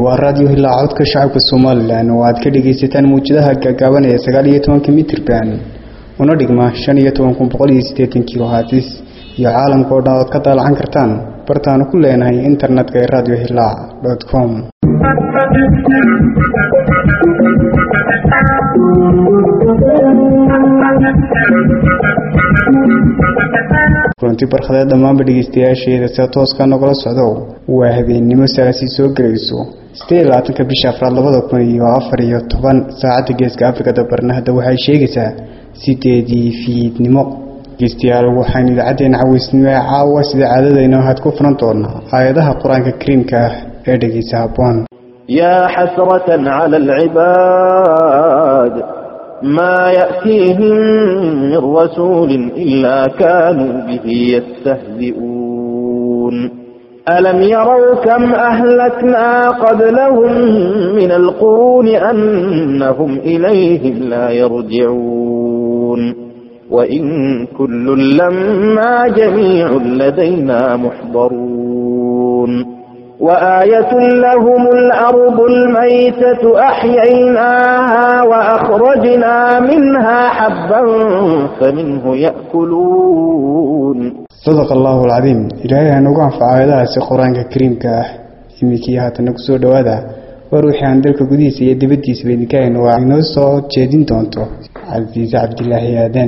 waa raadiyo hilaa codka shacabka somalilan oo aad ka dhegaysataan mawjadaha gaagaaban ee sagaal iyo tobanka mitirban una dhigma shan iyo toban kun boqol iyo siddeetan kilo hatis iyo caalamka oo dhan ood ka daalacan kartaan bartaanu ku leenahay internetka ee radio hilaac dot com kulanti barkhadeed dhammaanba dhegeystayaasheeda sida tooska nogala socdo waa habeennimo salaasi soo gelayso siddeed iyo labaatanka bisha afraad labada kun iyo afar iyo toban saacadda geeska afrikada barna hadda waxay sheegaysaa sideedii fiidnimo dhegeystayaal waxaynu idaacaddeenna caweysnimo ee caawa sida caadadayna had ku furan doonaa aayadaha qur-aanka kariimka ah ee dhegeysa habboon يا حسرة على العباد ما يأتيهم من رسول إلا كانوا به يستهزئون ألم يروا كم أهلكنا قبلهم من القرون أنهم إليهم لا يرجعون وإن كل لما جميع لدينا محضرون وآية لهم الأرض الميتة أحييناها وأخرجنا منها حبا فمنه يأكلون sadaq allahu alcadiim ilaahay hanugu anfaco aayadahaasi qur-aanka kariimka ah iminkii haatana kusoo dhowaada waa ruuxii aan dalka gudihiisa iyo dibaddiisaba idinka hayno waa inoo soo jeedin doonto casiise cabdilaahi aadan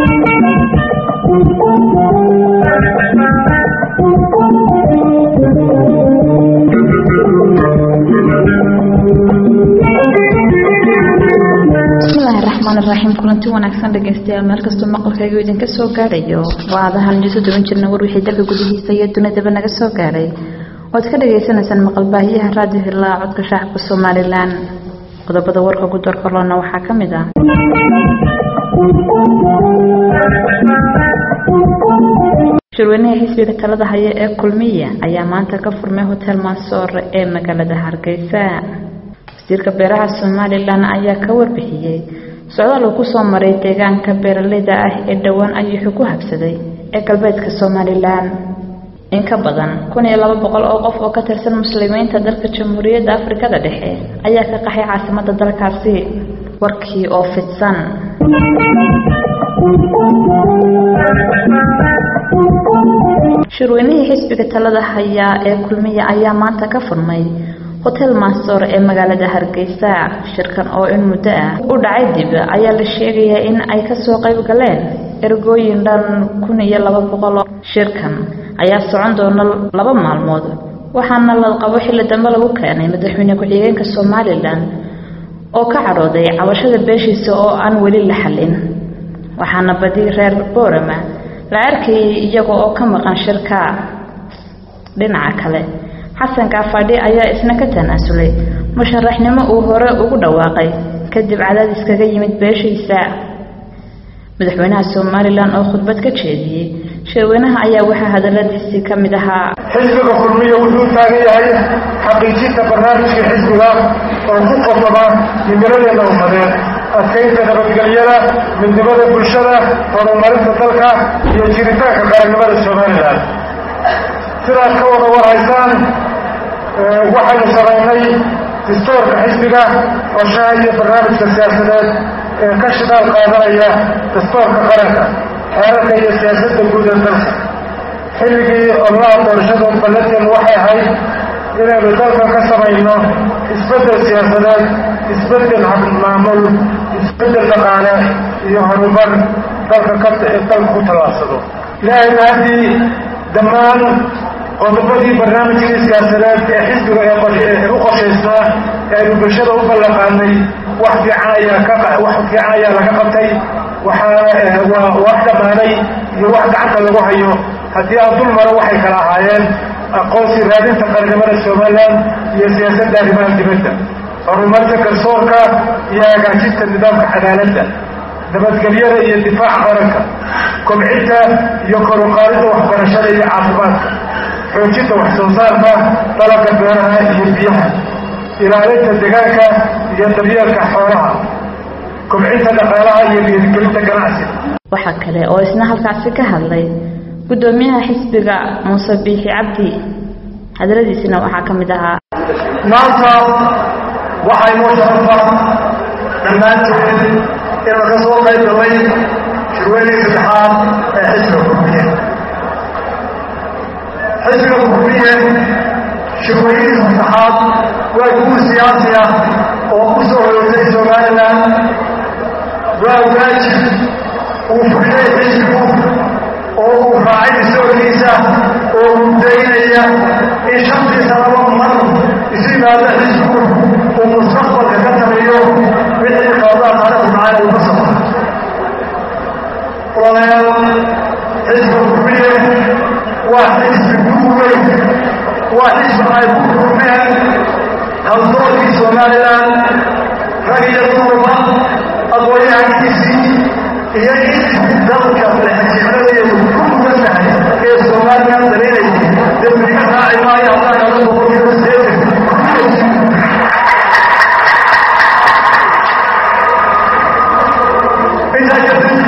bismillaahi raxmaani raxiim kulanti wanaagsan dhegeystayaal meel kastoo maqalkaygu idinka soo gaadhayo waa adahan idiso duwan jirna war wixii dalka gudihiisa iyo dunidaba naga soo gaadhay oad ka dhagaysanaysaan maqalbaahiyaha raadiyo hilaa codka shacabka somalilan qodobada warka ku darkorloona waxaa ka mid ah shirweynaha xisbiga talada haya ee kulmiya ayaa maanta ka furmay hotel mansoore ee magaalada hargeysa wasiirka beeraha somalilan ayaa ka warbixiyey socdaal uu kusoo maray deegaanka beeraleyda ah ee dhowaan ayuuxu ku habsaday ee galbeedka somalilan in ka badan kun iyo laba boqol oo qof oo ka tirsan muslimiinta dalka jamhuuriyadda afrikada dhexe ayaa ka qaxay caasimadda dalkaasi warkii oo fidsan shirweynihii xisbiga talada hayaa ee kulmiya ayaa maanta ka furmay hotel mansoor ee magaalada hargeysa shirkan oo in muddo ah u dhacay dib ayaa la sheegayaa in ay kasoo qayb galeen ergooyin dhan kun iyo laba boqol shirkan ayaa socon doona laba maalmood waxaana la qabo xilli dambe lagu keenay madaxweyne ku-xigeenka somalilan oo ka cadhooday cabashada beeshiisa oo aan weli la xallin waxaana badi reer boorama la arkayay iyaga oo ka maqan shirka dhinaca kale xasan kaafadhi ayaa isna ka tanaasulay musharaxnimo uu hore ugu dhawaaqay kadib cadaadis kaga yimid beeshiisa madaxweynaha somalilan oo khudbad ka jeediyey shirweynaha ayaa waxaa hadaladiisii ka mid ahaa xisbiga kulmiya wuxuu taagan yahay xaqiijinta barnaamijka xisbiga oo ku qodaba himiladeena ummadeed adkaynta nabadgelyada midnimada bulshada horumarinta dalka iyo jiritaanka qarannimada somalilan sidaad ka wada warhaysaan waxaynu samaynay distoorka xisbiga qorshaha iyo barnaamijka siyaasadeed ee ka shidaal qaadanaya dastoorka qaranka xeerarka iyo siyaasadda guud ee dalka xilligii ololaha doorashada ballanteenu waxay ahayd inaynu dalka ka samayno isbeddel siyaasadeed isbeddel maamul isbeddel dhaqaale iyo horumar dalka ka dalka ku tallaabsado ilaahayna haddii dhammaan qodobadii barnaamijkii siyaasadeed ee xisbiga ee u qorshaysnaa ee aynu bulshada u ballanqaadnay wax fiican ayaa ka wax fiican ayaa laga qabtay waxaa waa wax dhammaaday iyo wax gacanta lagu hayo haddii aan dul maro waxay kala ahaayeen aqoonsi raadinta qarannimada somalilan iyo siyaasadda arrimaha dibadda horumarka garsoorka iyo hagaajinta nidaamka cadaaladda nabadgelyada iyo difaaca qaranka kobcinta iyo koruqaadida waxbarashada iyo caafimaadka xoojinta wax soo saarka dalabka beeraha iyo biyaha ilaalinta deegaanka iyo daryeelka xoolaha kobcinta dhaqaalaha iyo dhiirigelinta ganacsiga waxaa kale oo isna halkaasi ka hadlay guddoomiyaha xisbiga muuse biixi cabdi hadaladiisina waxaa ka mid ahaa maanta waxay noo sharafa dhammaanteen inaan ka soo qayb galay shirweynii saddexaad ee xisbiga kurmiye xisbiga kurmiye shirweynihii saddexaad waa guur siyaasi ah oo ku soo horoysay somalilan waa waajib uu fuliyey xisbigu oo uu raacay isoorkiisa oo mudaynaya in shantii sanaba mar isu yimaado xisbigu uu mustaqbalka ka sameeyo wixii qaadaa taariikhdu dhacay uu ka soo walaalayaal xisbiga kurmiye waa xisbi guur weyn waa xisbi ay ku kulmeen haldoorkii somalilan rag iyo dumarba aqoonyahankiisii iyo intii dalka lexajecladeedu ku mudan tahay ee somalilan daliinayay dembiga raaci maayo haddaan kala boqolkiiba sideetan intaa kadib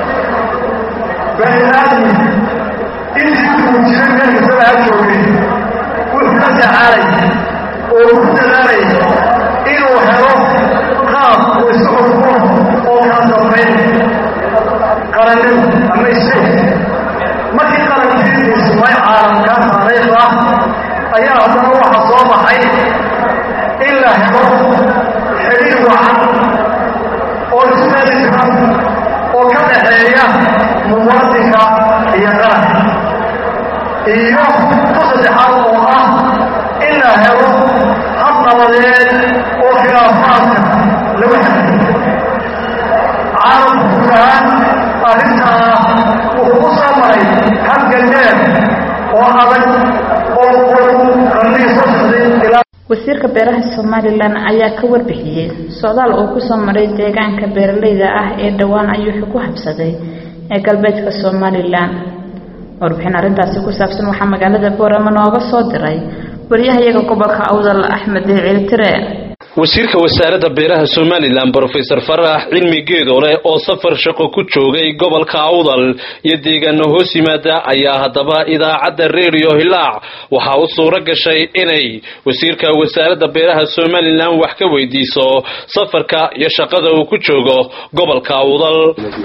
bani aadmi intii uu jiray meelkasaba ha joogay wuxuu la tacaalay oo ku dadaalay inuu helo qaab uu isu xukmo oo kala dambayn qarannimo ama isheeg markii qarankiisu sumay caalamka taariikh ah ayaa haddana waxa soo baxay in la helo xidhiir wacan oo isu meeli jiran oo ka dhaxeeya muwaadinka iyo qaranka iyo ku saddexaad oo ah in la helo hab nabadeed oo khilaafaadka lagu xadiyo caalamku guud ahaan arrintaa wuxuu u soo maray halgan dheer oo adag oo uu qarnihii soo socday ilaa wasiirka beeraha somalilan ayaa ka warbixiyey socdaal uu ku soo maray deegaanka beeraleyda ah ee dhowaan ayuu ku habsaday ee galbeedka somalilan warbixin arrintaasi ku saabsan waxaa magaalada boorama nooga soo diray wariyahayaga gobolka awdal axmed ciiltire wasiirka wasaaradda beeraha somalilan brofesor farax cilmi geedoole oo safar shaqo ku joogay gobolka awdal iyo deegaano hoos yimaada ayaa haddaba idaacadda redio hilaac waxaa u suuro gashay inay wasiirka wasaaradda beeraha somalilan wax ka weydiiso safarka iyo shaqada uu ku joogo gobolka awdal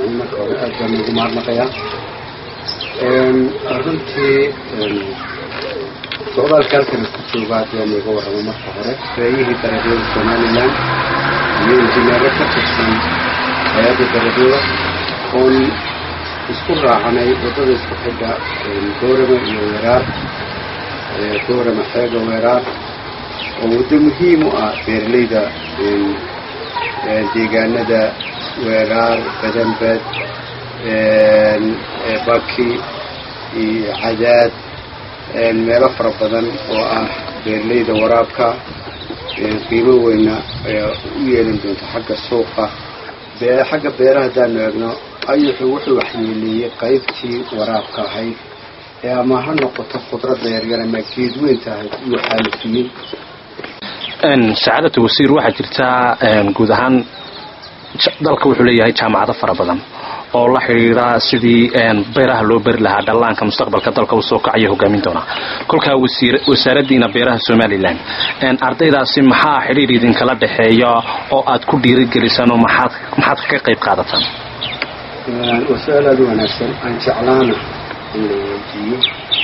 socdaalka halkan ku jooga haddii layga warramo marka hore reeyihii daradyada somalilan iyo injineero ka tirsan hay-adda daradyada oon isku raacanay waddada isku xidha goorama iyo weeraar goorama xeega weeraar oo waddo muhiim u ah beeraleyda deegaanada weeraar badanbad baki iyo cadaad meelo fara badan oo ah beeraleyda waraabka qiimo weyna u yeelan doonta xagga suuqa xagga beeraha haddaanu eegno ayuxu wuxuu waxyeeleeyey qaybtii waraabka ahayd ee ama ha noqoto khudradda yaryar ama geed weyn tahay iyuu xaalufiyey sacaadata wasiir waxaa jirtaa guud ahaan dalka wuxuu leeyahay jaamacado fara badan oo la xidhiidha sidii beeraha loo beri lahaa dhallaanka mustaqbalka dalka uu soo kacayo hogaamin doonaa kolkaa wasaaraddiina beeraha somalilan ardaydaasi maxaa xidhiir idinkala dhexeeya oo aad ku dhiirigelisaan oo maxaad maxaad ka qayb qaadataan waa su-aal aada u wanaagsan aan jeclaana in la weydiiyo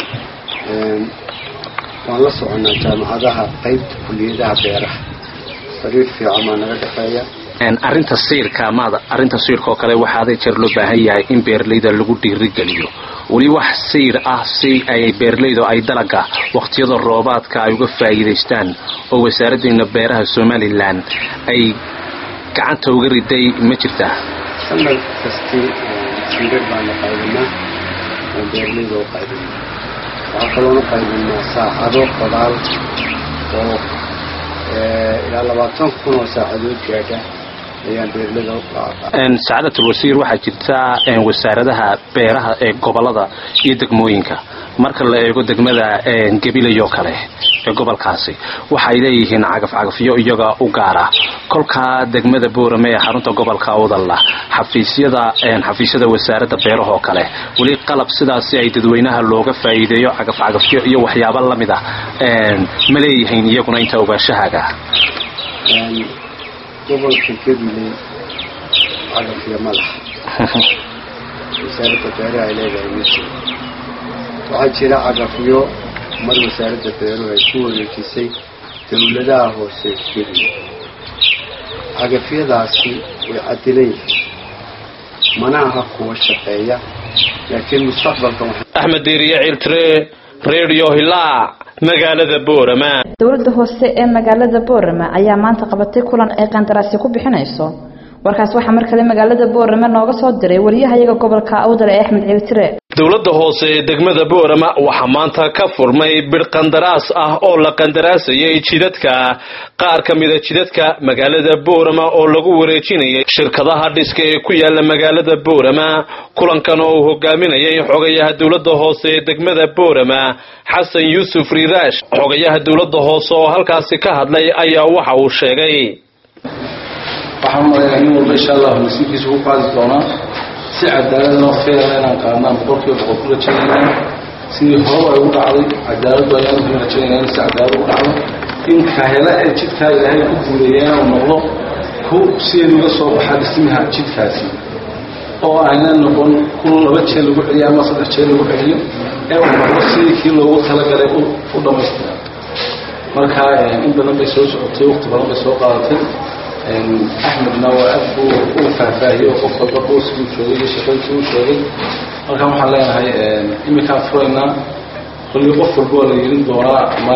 waan la soconnaa jaamacadaha qaybta kuliyadaha beeraha sariir fiican baa naga dhexeeya arrinta siirka maada arrinta siirka oo kale waxaa aday jeer loo baahan yahay in beeraleyda lagu dhiirigeliyo weli wax siir ah si ay beeraleydu ay dalaga waqtiyada roobaadka ay uga faa'iidaystaan oo wasaaraddeena beeraha somalilan ay gacanta uga riday ma jirtaa sanad kasti siirar baanu qaybinaa oo beeraleyda u qaybinaa waxaa kaloona qaybinaa saacado qodaal oo ilaa labaatan kun oo saacadood gaadha ayaan beeraleyda u qaada sacaadatul wasiir waxaa jirta wasaaradaha beeraha ee gobolada iyo degmooyinka marka la eego degmada gabilayoo kale ee gobolkaasi waxay leeyihiin cagafcagafyo iyaga u gaara kolkaa degmada boorame ee xarunta gobolka awdalla xafiisyada xafiisyada wasaaradda beerahoo kale weli qalab sidaasi ay dadweynaha looga faa'iideeyo cagafcagafyo iyo waxyaabo lamid ah ma leeyihiin iyaguna inta ogaashahaaga gobolka gabiley cagafyo ma laha wasaaradda beeraha ay leedahay ma jiro waxaa jira cagafyo mar wasaaradda beeruhu ay ku wareejisay dawladaha hoose gabiley cagafyadaasi way cadilan yihiin mana aha kuwa shaqeeya laakiin mustaqbalka axmed diiriye ciltire redio hilaac magaalada boorama dowladda hoose ee magaalada boorama ayaa maanta qabatay kulan ay qandaraasyo ku bixinayso warkaas waxaa mar kale magaalada boorama nooga soo diray wariyahayaga gobolka awdal ee axmed ciltire dowladda hoose ee degmada boorama waxaa maanta ka furmay bir qandaraas ah oo la qandaraasayay jidadka qaar ka mida jidadka magaalada boorama oo lagu wareejinayay shirkadaha dhiska ee ku yaala magaalada boorama kulankan oo uu hogaaminayay xogayaha dowladda hoose ee degmada boorama xasan yuusuf riiraash xogayaha dowladda hoose oo halkaasi ka hadlay ayaa waxa uu sheegay waxaan umalaynaa nin walba insha allahu nasiibkiisa ku qaadi doonaa si cadaalad oo feera inaan qaadnaan boqolkiiba boqol ku rajaynayna sidii horeba ay u dhacday cadaaladdu ayaan ku rajaynayna in si cadaalad u dhacdo in kahela ee jidkaa ilaahay ku guuleeya inuu noqdo ku sideed uga soo baxa dhismaha jidkaasi oo ayna noqon ku laba jeer lagu celiyo ama saddex jeer lagu celiyo ee uu noqdo sidii kii loogu talagalay u dhammaystira marka in badan bay soo socotay waqti badan bay soo qaadatay axmedna waa aad buu u faahfaahiyey oo qof walba booskii u joogay iyo shaqadkii u sheegay markaan waxaan leenahay iminkaan furaynaa kolli qof walba waa la yeelin doonaa ama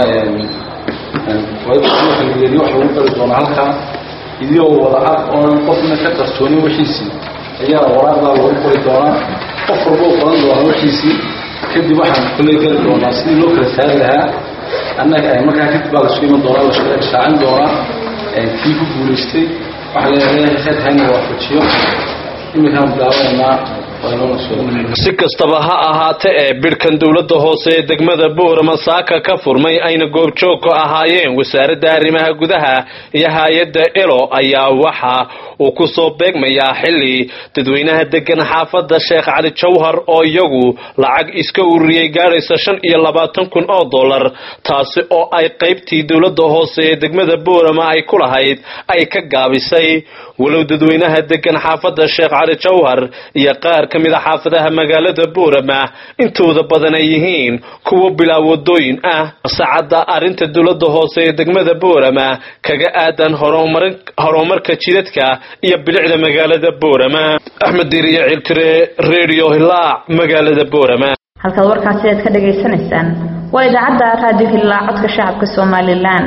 waxa la yeeliyo wax lagu qari doonaa halkaa idioo wada cad oonan qofna ka qartoonin wixiisii ayaa waraaqdaa lagu qori doonaa qof walba u qoran doonaa wixiisii kadib waxaan kolley geli doonaa sidii loo kala saari lahaa annaga markaa kadib baa lasu iman doonaa la shaacin doonaa kii ku guulaystay waxaa leeyahay heer hayna waafajiyo iminkaan bilaabaynaa si kastaba ha ahaate ee bidhkan dowladda hoose ee degmada boorama saaka ka furmay ayna goobjoog ka ahaayeen wasaaradda arrimaha gudaha iyo hay-adda elo ayaa waxa uu ku soo beegmayaa xilli dadweynaha degan xaafadda sheekh cali jawhar oo iyagu lacag iska ururiyey gaadhaysa shan iyo labaatan kun oo dollar taasi oo ay qaybtii dowladda hoose ee degmada boorama ay ku lahayd ay ka gaabisay walow dadweynaha degan xaafadda sheekh cali jawhar iyo qaar ka mid a xaafadaha magaalada boorama intooda badan ay yihiin kuwo bilaa wadooyin ah sacadda arrinta dowladda hoose ee degmada boorama kaga aadan horumarka jidadka iyo bilicda magaalada boorama axmed diriye ciltire redio hilaac magaalada boorama halkaad warkaasi aad ka dhagaysanaysaan waa idaacadda raadiyo hilaac codka shacabka somalilan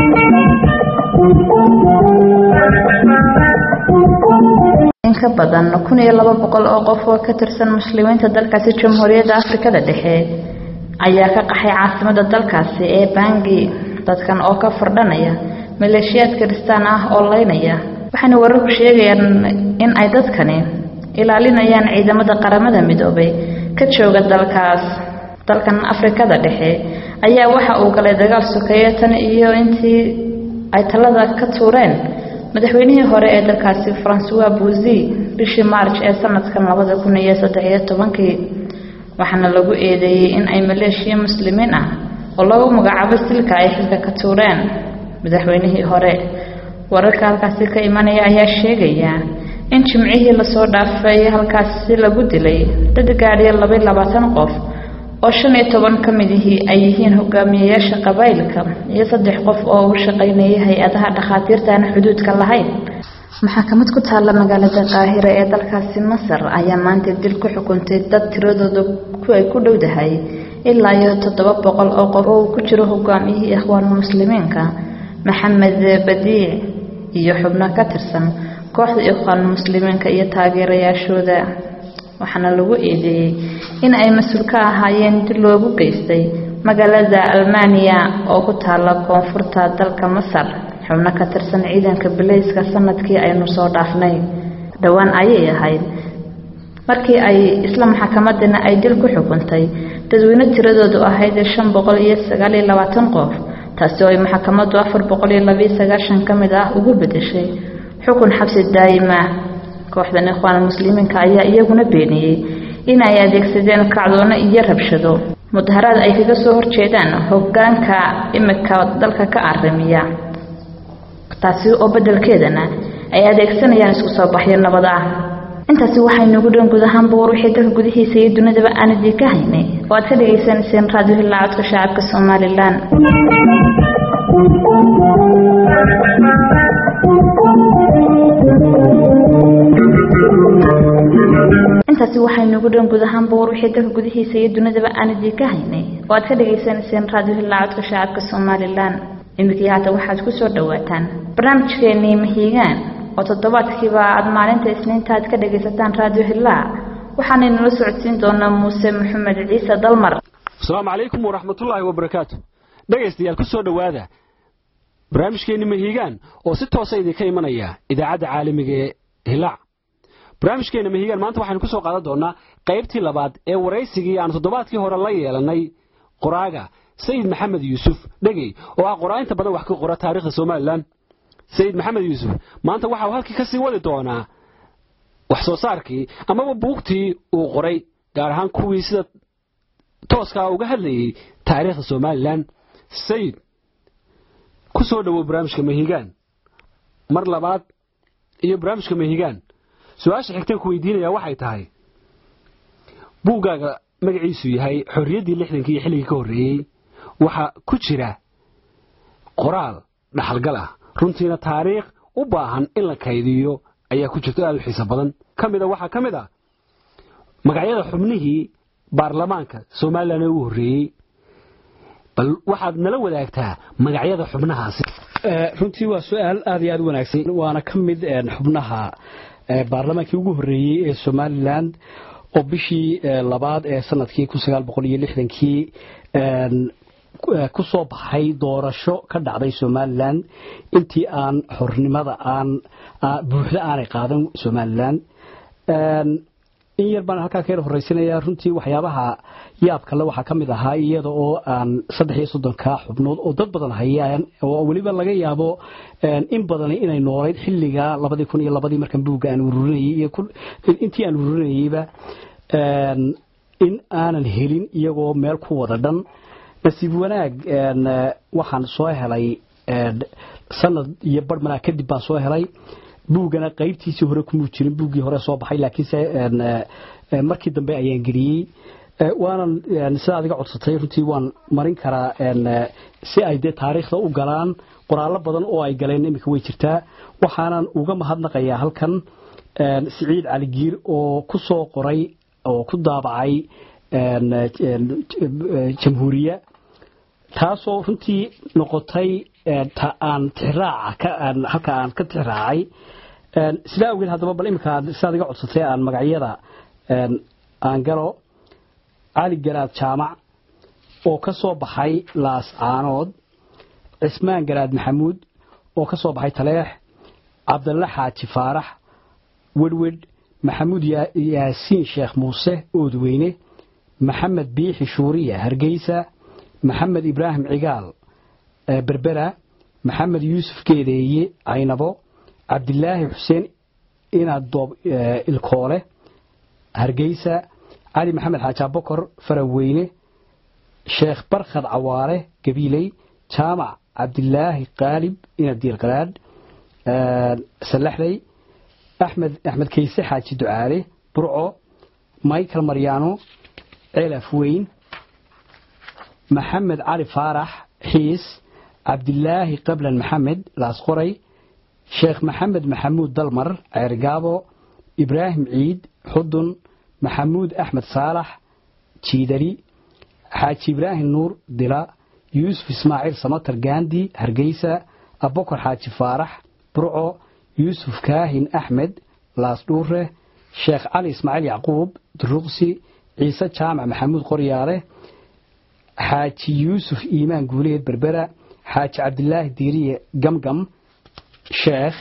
in ka badan kun iyo laba boqol oo qof oo ka tirsan muslimiinta dalkaasi jamhuuriyadda afrikada dhexe ayaa ka qaxay caasimada dalkaasi ee bangi dadkan oo ka fardhanaya maleeshiyaad kiristaan ah oo leynaya waxaana wararku sheegayaan in ay dadkani ilaalinayaan ciidamada qaramada midoobay ka jooga dalkaas dalkan afrikada dhexe ayaa waxa uu galay dagaal sokeeyo tan iyo intii ay talada ka tuureen madaxweynihii hore ee dalkaasi francois buzi bishii march ee sanadkan labada kun iyo saddexiyo tobankii waxaana lagu eedeeyey in ay maleeshiya muslimiin ah oo lagu magacaabo silka ay xilka ka tuureen madaxweynihii hore wararka halkaasi ka imanaya ayaa sheegaya in jimcihii lasoo dhaafay halkaasi lagu dilay dad gaadhiya labaiy labaatan qof oo shan iyo toban ka midihii ay yihiin hogaamiyeyaasha qabaa'ilka iyo saddex qof oo u shaqaynayay hay-adaha dhakhaatiirta aan xuduudka lahayn maxakamad ku taalla magaalada qaahira ee dalkaasi masar ayaa maanta dil ku xukuntay dad tiradooda ay ku dhowdahay ilaa iyo toddoba boqol oo qof oo uu ku jiro hogaamiyihii ikhwaanulmuslimiinka maxamed badiic iyo xubno ka tirsan kooxda ikhwaanulmuslimiinka iyo taageerayaashooda waxaana lagu eedeeyey in ay mas-uul ka ahaayeen dil loogu geystay magaalada almaniya oo ku taalla koonfurta dalka masar xubno ka tirsan ciidanka bilayska sanadkii aynu soo dhaafnay dhowaan ayay ahayd markii ay isla maxakamadana ay dil ku xukuntay dadweyne tiradoodu ahayd shan boqol iyo sagaal iyo labaatan qof taasi oo ay maxkamaddu afar boqol iyo labiyo sagaashan ka mid ah ugu bedeshay xukun xabsi daa'ima kooxdan ikhwaan muslimiinka ayaa iyaguna beeniyey in ay adeegsadeen kacdoono iyo rabshado mudaharaad ay kaga soo horjeedaan hogaanka imika dalka ka arimiya taasi oo beddelkeedana ay adeegsanayaan isku soo baxyo nabad ah intaasi waxaynugu dhan guud ahaanba war wixii dalka gudihiisa iyo dunidaba aan idinka haynay oo aad ka dhagaysanayseen raadiyo hillaa codka shacabka somalilan intaasi waxaynugu dhan guud ahaanba war wixii dalka gudihiisa iyo dunidaba aan idinka haynay oo aad ka dhagaysanayseen raadiyo hillaa codka shacabka somalilan iminkii haatan waxaad ku soo dhowaataan barnaamijkeenii mahiigaan oo toddobaadkiiba aad maalinta isniinta aad ka dhagaysataan raadiyo hillaa waxaanay nala socodsiin doonaa muuse maxamed ciise dalmar asalaamu calaykum waraxmatullaahi wabarakaatu dhegaystayaal ku soo dhowaada barnaamijkeenni mahiigaan oo si toosa idinka imanaya idaacadda caalamiga ee hillaac barnaamijkeenna mahiigaan maanta waxaynu ku soo qaadan doonnaa qaybtii labaad ee waraysigii aan toddobaadkii hore la yeelannay qoraaga sayid maxamed yuusuf dhegey oo ah qoraa-inta badan wax ka qora taarikhda somalilan sayid maxamed yuusuf maanta waxa uu halkii ka sii wadi doonaa wax soo saarkii amaba buugtii uu qoray gaar ahaan kuwii sida tooskaa uga hadlayey taariikhda somalilan sayid ku soo dhowow barnaamijka mahigaan mar labaad iyo barnaamijka mahigaan su-aasha xigteen ku weydiinayaa waxay tahay buuggaaga magaciisu yahay xorriyaddii lixdankii iyo xilligii ka horreeyey waxaa ku jira qoraal dhaxalgal ah runtiina taariikh u baahan in la kaydiyo ayaa ku jirta aad u xiiso badan ka mida waxaa ka mid ah magacyada xubnihii baarlamaanka somalilan ee ugu horreeyey bal waxaad nala wadaagtaa magacyada xubnahaasi runtii waa su-aal aad iyo aad u wanaagsan waana ka mid xubnaha baarlamaankii ugu horreeyey ee somalilan oo bishii labaad ee sanadkii kun sagaal boqol iyo lixdankii ku soo baxay doorasho ka dhacday somalilan intii aan xornimada aan buuxda aanay qaadan somalilan in yar baan halkaa ka yar horraysinaya runtii waxyaabaha yaab kale waxaa ka mid ahaa iyada oo aan saddex iyo soddonka xubnood oo dad badan hayaan oo weliba laga yaabo in badan inay noolayd xilliga labadii kun iyo labadii markan buugga aan ururinayay iyo intii aan ururinayeyba in aanan helin iyagoo meel ku wada dhan nasiib wanaag waxaan soo helay sanad iyo barhmanaa kadib baan soo helay buuggana qaybtiisii hore kumuu jirin buuggii hore soo baxay laakiinse markii dambe ayaan geliyey waanan sida adiga codsatay runtii waan marin karaa si ay dee taariikhda u galaan qoraallo badan oo ay galeen iminka way jirtaa waxaanan uga mahadnaqayaa halkan siciid caligiir oo ku soo qoray oo ku daabacay jamhuuriya taasoo runtii noqotay aan tixraaca halka aan ka tixraacay sidaa awgeed haddaba bal iminka sidaad iga codsatay aan magacyada aan galo cali garaad jaamac oo ka soo baxay laas caanood cismaan garaad maxamuud oo ka soo baxay taleex cabdalle xaaji faarax wedhwedh maxamuud yaasiin sheekh muuse oodweyne maxamed biixi shuuriya hargeysa maxamed ibraahim cigaal berbera maxamed yuusuf geedeeye caynabo cabdilaahi xuseen inadoob ilkoole hargeysa cali maxamed xaajaabokor faraweyne sheekh barkhad cawaale gabiiley jaamac cabdilaahi qaalib inadiil qalaadh salaxley axmed axmed kayse xaaji ducaale burco michael maryaano celaf weyn maxamed cali faarax xiis cabdilaahi qablan maxamed laasqoray sheekh maxamed maxamuud dalmar ceergaabo ibraahim ciid xudun maxamuud axmed saalax jiidari xaaji ibraahim nuur dila yuusuf ismaaciil samatar gaandi hargeysa abokor xaaji faarax burco yuusuf kaahin axmed laasdhuure sheekh cali ismaaciil yacquub duruqsi ciise jaamac maxamuud qoryaale xaaji yuusuf iimaan guuleed berbera xaaji cabdilaahi diiriye gamgam sheekh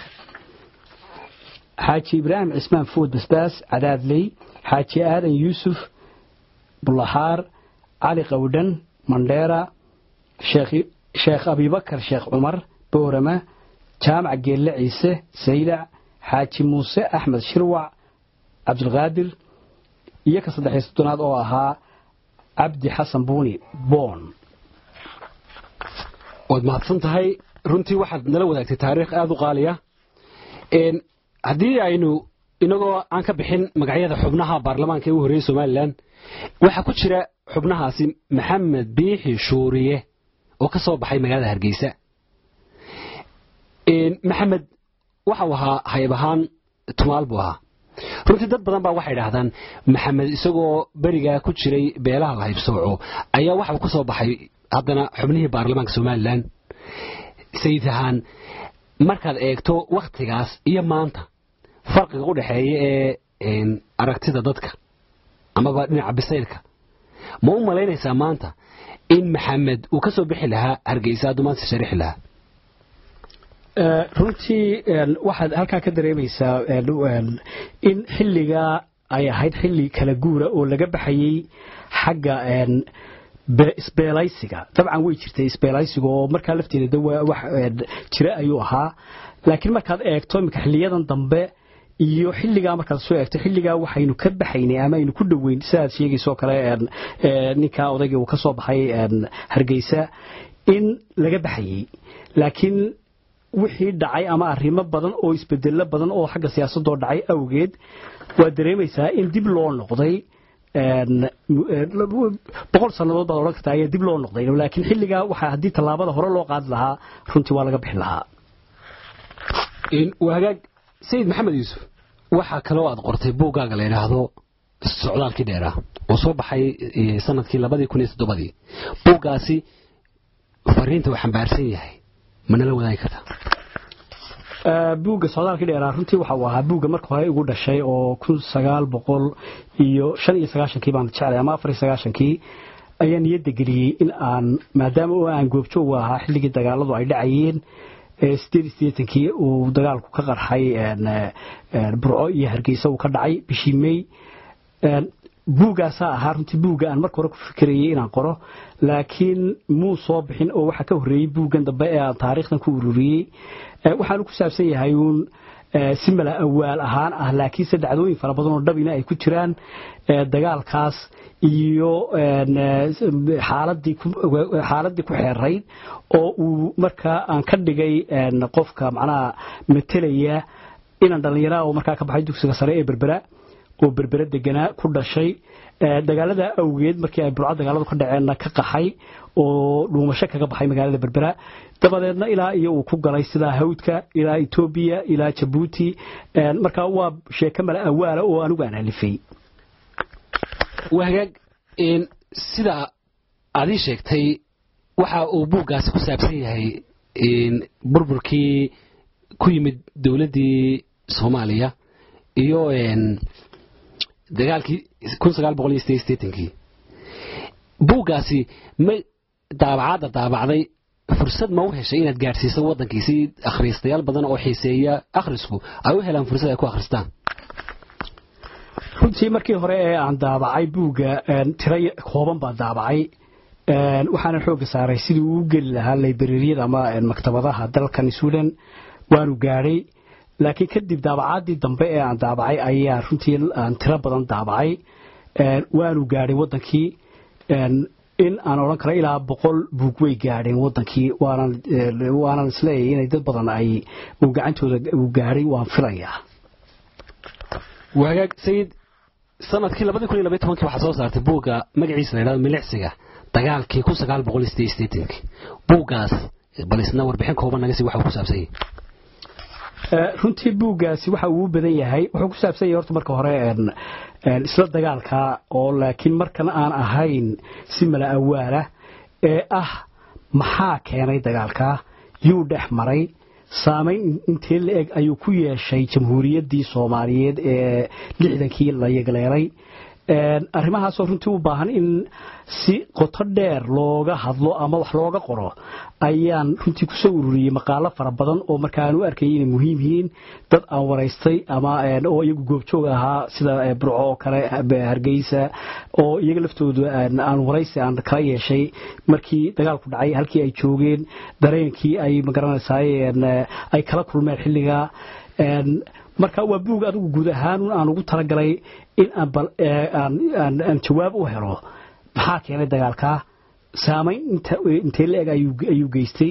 xaaji ibraahim cismaan food basbaas cadaadley xaaji aadan yuusuf bulaxaar cali qawdhan mandheera sheekh abibakar sheekh cumar boorama jaamac geelle ciise saylac xaaji muuse axmed shirwac cabdulqaadir iyo ka saddexiy soddonaad oo ahaa cabdi xasan buuni boon waad mahadsan tahay runtii waxaad nala wadaagtay taariikh aada u qaaliya haddii aynu inagoo aan ka bixin magacyada xubnaha baarlamaanka ee u horreeyey somalilan waxaa ku jira xubnahaasi maxamed biixi shuuriye oo ka soo baxay magaalada hargeysa maxamed waxau ahaa hayb ahaan tumaal buu ahaa runtii dad badan baa waxay idhaahdaan maxamed isagoo berigaa ku jiray beelaha la haybsooco ayaa waxau ka soo baxay haddana xubnihii baarlamaanka somalilan sayid ahaan markaad eegto wakhtigaas iyo maanta farqiga u dhexeeya ee aragtida dadka amaba dhinaca bisaylka ma u malaynaysaa maanta in maxamed uu ka soo bixi lahaa hargeysa hadduu maanta sharixi lahaa runtii waxaad halkaa ka dareemaysaa in xilligaa ay ahayd xilli kala guura oo laga baxayey xagga isbeelaysiga dabcan way jirtay isbeelaysiga oo markaa lafteeda wax jira ayuu ahaa laakiin markaad eegto iminka xiliyadan dambe iyo xilligaa markaad soo eegto xilligaa waxaynu ka baxaynay ama aynu ku dhoweyn sidaad sheegayso kale ninkaa odaygii uu ka soo baxay hargeysa in laga baxayey laakiin wixii dhacay ama arrimo badan oo isbedelo badan oo xagga siyaasadoo dhacay awgeed waad dareemaysaa in dib loo noqday boqol sannadood baad odhan kartaa ayaa dib loo noqday laakiin xilligaa waxaa haddii tallaabada hore loo qaadi lahaa runtii waa laga bixi lahaa waa hagaag sayid maxamed yuusuf waxaa kaloo aad qortay buuggaaga la yidhaahdo socdaalkii dheeraa oo soo baxay sanadkii labadii kun iyo toddobadii buuggaasi fariinta uu xambaarsan yahay manala wadaagi kartaa buugga socdaalkii dheeraa runtii waxa uu ahaa buugga marka hore igu dhashay oo kun sagaal boqol iyo shan iyo sagaashankii baan jeclay ama afar iyo sagaashankii ayaa niyadda geliyey in aan maadaama oo aan goobjoog ahaa xilligii dagaaladu ay dhacayeen sideed iyo siddeetankii uu dagaalku ka qarxay burco iyo hargeysa uu ka dhacay bishii may buuggaasaa ahaa runtii buugga aan marka hore ku fikirayay inaan qoro laakiin muu soo bixin oo waxaa ka horreeyey buuggan dambe ee aan taariikhdan ku ururiyey waxaanu ku saabsan yahay uun si mala awaal ahaan ah laakiinse dhacdooyin fara badan oo dhabina ay ku jiraan dagaalkaas iyo xaaladii ku xeerayd oo uu markaa aan ka dhigay qofka macnaha matelaya inaan dhallinyaraha oo markaa ka baxay dugsiga sare ee berbera oo berbere deganaa ku dhashay dagaalada awgeed markii ay burco dagaaladu ka dhaceenna ka qaxay oo dhuumasho kaga baxay magaalada berbera dabadeedna ilaa iyo uu ku galay sidaa hawdka ilaa etoobiya ilaa jabuuti marka waa sheeko mala awaala oo anigu aan alifay waa hagaag sida aad ii sheegtay waxa uu buuggaasi ku saabsan yahay burburkii ku yimid dowladdii soomaaliya iyo dagaalkii kun sagaal boqol iyo sideed sideetankii buuggaasi ma daabacaadda daabacday fursad ma u heshay inaad gaadhsiiso waddankii si akhriistayaal badan oo xiiseeya akhrisku ay u helaan fursad ay ku akhristaan runtii markii hore ee aan daabacay buugga tiro kooban baan daabacay waxaana xoogga saaray sidii uu geli lahaa laybrariyada ama maktabadaha dalkan sweden waanu gaadhay laakiin kadib daabacaadii dambe ee aan daabacay ayaa runtii aan tiro badan daabacay waanu gaadhay wadankii in aan odhan karo ilaa boqol buug way gaadheen wadankii waanan isleeyahay inay dad badan ay uu gacantooda uu gaadhay waan filayaa waagaag sayid sanadkii labadii kun iyo labaiy tobankii waxaa soo saartay buugga magaciisa la yidhahdo milicsiga dagaalkii kun sagaal boqol iyo sideed sideetankii buuggaas bal isna warbixin kooban naga sii waxa uu ku saabsan yahay runtii buuggaasi waxa uu u badan yahay wuxuu ku saabsan yahay horta marka hore isla dagaalka oo laakiin markan aan ahayn si mala awaala ee ah maxaa keenay dagaalka yuu dhex maray saamayn intee la eg ayuu ku yeeshay jamhuuriyaddii soomaaliyeed ee lixdankii la yegleelay arrimahaasoo runtii u baahan in si qoto dheer looga hadlo ama wax looga qoro ayaan runtii kusoo ururiyey maqaalo fara badan oo markaa aan u arkayay inay muhiim yihiin dad aan waraystay ama oo iyagu goobjoog ahaa sida burco oo kale hargeysa oo iyaga laftoodu aan waraysi aan kala yeeshay markii dagaalku dhacay halkii ay joogeen dareenkii ay magaranaysaay ay kala kulmeen xilligaa marka waa buug adigu guud ahaan aan ugu talagalay in aan jawaab u helo maxaa keenay dagaalkaa saamayn intee la-eg ayuu geystay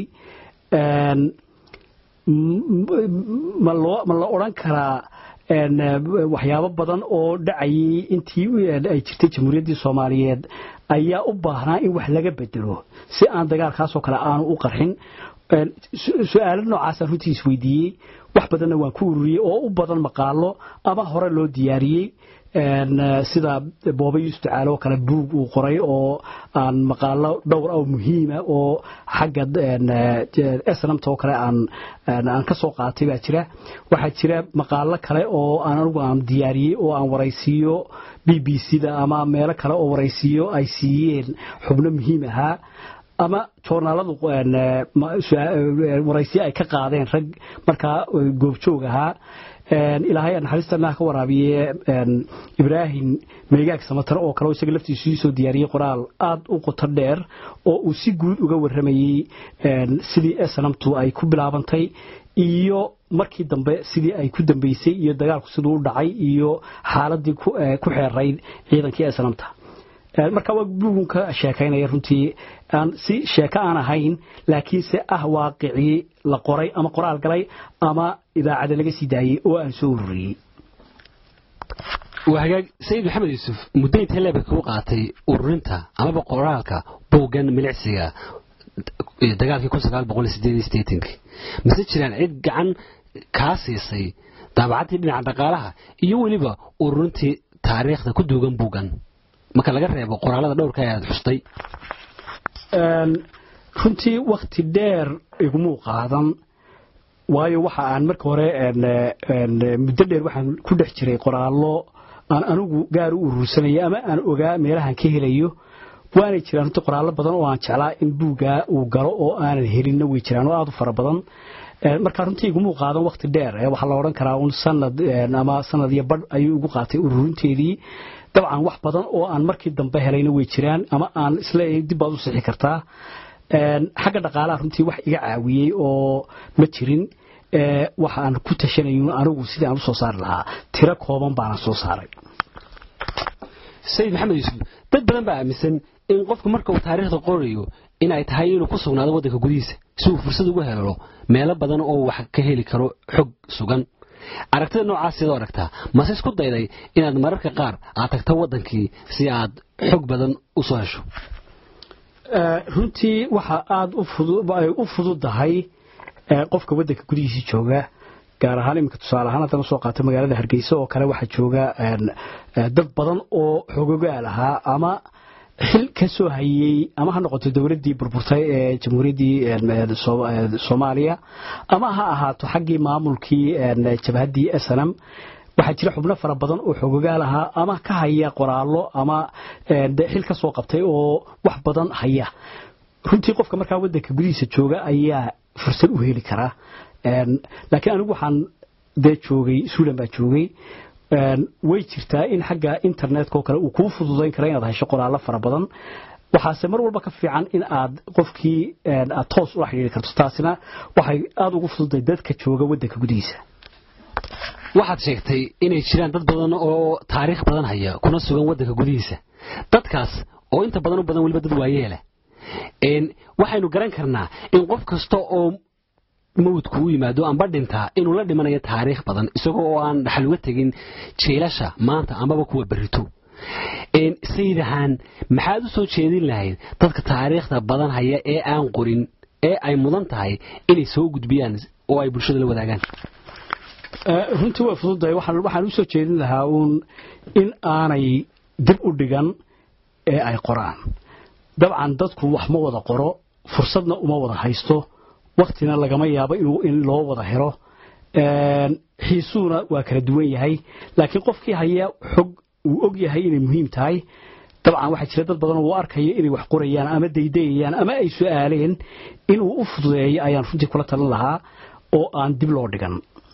ma la odran karaa waxyaabo badan oo dhacayay intii ay jirtay jamhuuriyaddii soomaaliyeed ayaa u baahnaa in wax laga bedelo si aan dagaalkaasoo kale aanu u qarxin su-aalo noocaasaan runtii isweydiiyey wax badanna waan ku ururiyey oo u badan maqaalo ama hore loo diyaariyey sida booba yuusuf tacaalo oo kale buug uu qoray oo aan maqaalo dhowr ah muhiima oo xagga snamta oo kale aan ka soo qaatay baa jira waxaa jira maqaalo kale oo aan anigu aan diyaariyey oo aan waraysiiyo b b c da ama meelo kale oo waraysiiyo ay siiyeen xubno muhiim ahaa ama joornaaladu waraysiyo ay ka qaadeen rag markaa goobjoog ahaa ilaahay naxariistana ka waraabiye ibraahim meegaag samatar oo kale isaga laftiisu soo diyaariyey qoraal aad u qoto dheer oo uu si guud uga waramayey sidii snamtu ay ku bilaabantay iyo markii dambe sidii ay ku dambeysay iyo dagaalku siduu u dhacay iyo xaaladii ku xeerayd ciidankii snamta marka waa buugun ka sheekaynaya runtii aan si sheeko aan ahayn laakiinse ah waaqicii la qoray ama qoraal galay ama idaacada laga sii daayey oo aan soo ururiyey waa hagaag sayid maxamed yuusuf muddo intee leebka kuu qaatay ururinta amaba qoraalka buuggan milicsiga dagaalkii kun sagaal boqol sideed sideetankii mase jiraan cid gacan kaa siisay daabacaddii dhinaca dhaqaalaha iyo weliba ururintii taariikhda ku duugan buuggan marka laga reebo qoraalada dhowrka ee aad xustay runtii wakti dheer igumuu qaadan waayo waxa aan marka hore muddo dheer waxaan ku dhex jiray qoraallo aan anigu gaar u urursanaya ama aan ogaa meelahan ka helayo waanay jiraan runtii qoraallo badan oo aan jeclaa in buuggaa uu galo oo aanan helinna way jiraan oo aada u fara badan marka runtii igumuu qaadan wakti dheer waxaa la odhan karaa un sanad ama sanad iyo badh ayuu igu qaatay ururinteedii dabcan wax badan oo aan markii dambe helayna way jiraan ama aan isleeyahay dib baad u sixi kartaa xagga dhaqaalaha runtii wax iga caawiyey oo ma jirin waxa aan ku tashanayno anigu sidii aan u soo saari lahaa tiro kooban baana soo saaray sayid maxamed yuusuf dad badan baa aaminsan in qofku marka uu taariikhda qorayo in ay tahay inuu ku sugnaado waddanka gudihiisa si uu fursad ugu helo meelo badan oo wax ka heli karo xog sugan aragtida noocaas sidoo aragtaa mase isku dayday inaad mararka qaar aad tagto waddankii si aad xog badan u soo hesho runtii waxa aada u fududahay qofka waddanka gudihiisii jooga gaar ahaan iminka tusaale ahaan haddana soo qaato magaalada hargeysa oo kale waxaa jooga dad badan oo xogogaal ahaa ama xil ka soo hayey ama ha noqoto dowladdii burburtay ee jamhuuriyaddii soomaaliya ama ha ahaato xaggii maamulkii jabhaddii snm waxaa jira xubno fara badan oo xogogaal ahaa ama ka haya qoraallo ama xil ka soo qabtay oo wax badan haya runtii qofka markaa waddanka gudihiisa jooga ayaa fursad u heli karaa laakiin anigu waxaan dee joogay suulan baa joogay way jirtaa in xagga internetka oo kale uu kuu fududayn kara inaad hesho qoraallo fara badan waxaase mar walba ka fiican in aad qofkii aad toos ula xidhiiri karto taasina waxay aada ugu fududay dadka jooga waddanka gudihiisa waxaad sheegtay inay jiraan dad badan oo taariikh badan haya kuna sugan waddanka gudihiisa dadkaas oo inta badan u badan weliba dad waayeela waxaynu garan karnaa in qof kasta oo mawdku u yimaado amba dhintaa inuu la dhimanayo taariikh badan isagoo oo aan dhaxal uga tegin jeelasha maanta ambaba kuwa berrito sayidahaan maxaad u soo jeedin lahayd dadka taariikhda badan haya ee aan qorin ee ay mudan tahay inay soo gudbiyaan oo ay bulshada la wadaagaan runtii way fududahay waxaan u soo jeedin lahaa uun in aanay dib u dhigan ee ay qoraan dabcan dadku wax ma wada qoro fursadna uma wada haysto waktina lagama yaabo in loo wada helo xiisuuna waa kala duwan yahay laakiin qofkii haya xog uu og yahay inay muhiim tahay dabcan waxaa jira dad badan oo u arkaya inay wax qorayaan ama daydayayaan ama ay su-aaleen inuu u fududeeyo ayaan runtii kula talin lahaa oo aan dib loo dhigan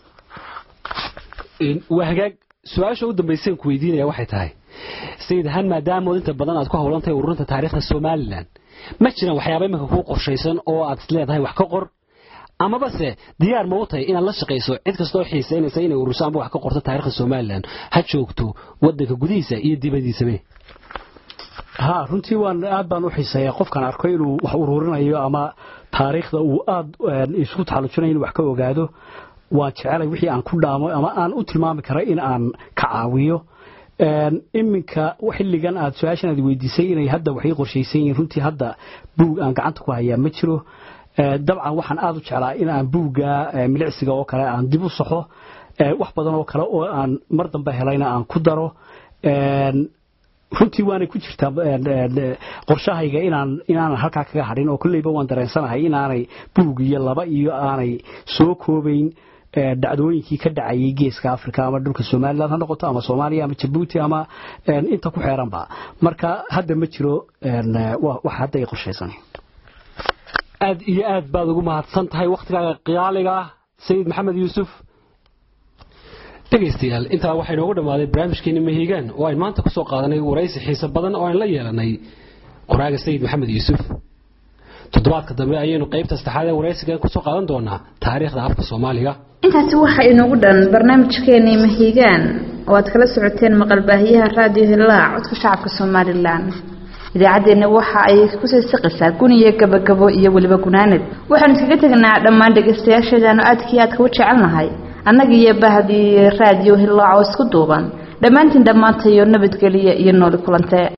waa hagaag su-aasha u dambayseen ku weydiinaya waxay tahay sayid ahaan maadaamood inta badan aad ku howlan tahay ururinta taariikhda somalilan ma jiraan waxyaaba iminka kuu qorshaysan oo aad isleedahay wax ka qor amaba se diyaar ma u tahay inaad la shaqayso cid kastoo xiisaynaysa inay ururiso amba wax ka qorto taariikhda somalilan ha joogto wadanka gudihiisa iyo dibadiisabe ha runtii waan aad baan u xiiseeyaa qofkan arko inuu wax ururinayo ama taariikhda uu aad isku taxallujinayo inuu wax ka ogaado waan jecelay wixii aan ku dhaamo ama aan u tilmaami kara in aan ka caawiyo iminka xilligan aad su-aashan aad weydiisay inay hadda waxay qorshaysan yihiin runtii hadda buug aan gacanta ku hayaa ma jiro dabcan waxaan aad u jeclaa in aan buugga milicsiga oo kale aan dib u saxo wax badan oo kale oo aan mar dambe helayna aan ku daro runtii waanay ku jirtaa qorshahayga inaan inaanan halkaa kaga hadhin oo kolleyba waan dareensanahay inaanay buug iyo laba iyo aanay soo koobayn dhacdooyinkii ka dhacayay geeska africa ama dhulka somalilan ha noqoto ama soomaaliya ama jabuuti ama inta ku xeeranba marka hadda ma jiro wax hadda ay qorshaysan aad iyo aad baad ugu mahadsan tahay wakhtigaaga qiyaaliga ah sayid maxamed yuusuf dhegaystayaal intaa waxaa inoogu dhammaaday barnaamijkeeni mahiigaan oo ayn maanta kusoo qaadanay waraysi xiise badan oo aan la yeelanay qoraaga sayid maxamed yuusuf toddobaadka dambe ayaynu qaybta saddexaad ee waraysigan kusoo qaadan doonaa taariikhda afka soomaaliga intaasi waxaa inoogu dhan barnaamijkeenii mahiigaan oo aad kala socoteen maqalbaahiyaha raadiyo hillaac codka shacabka somalilan idaacaddeenna waxa ay kusii siqisaa guniyo gabagabo iyo weliba gunaanad waxaanu iskaga tegnaa dhammaan dhegaystayaasheedaanu aadkii aadka u jecelnahay annaga iyo bahdii raadiyo hillaac oo isku duuban dhammaantiin dhammaantayo nabadgeliya iyo nooli kulantee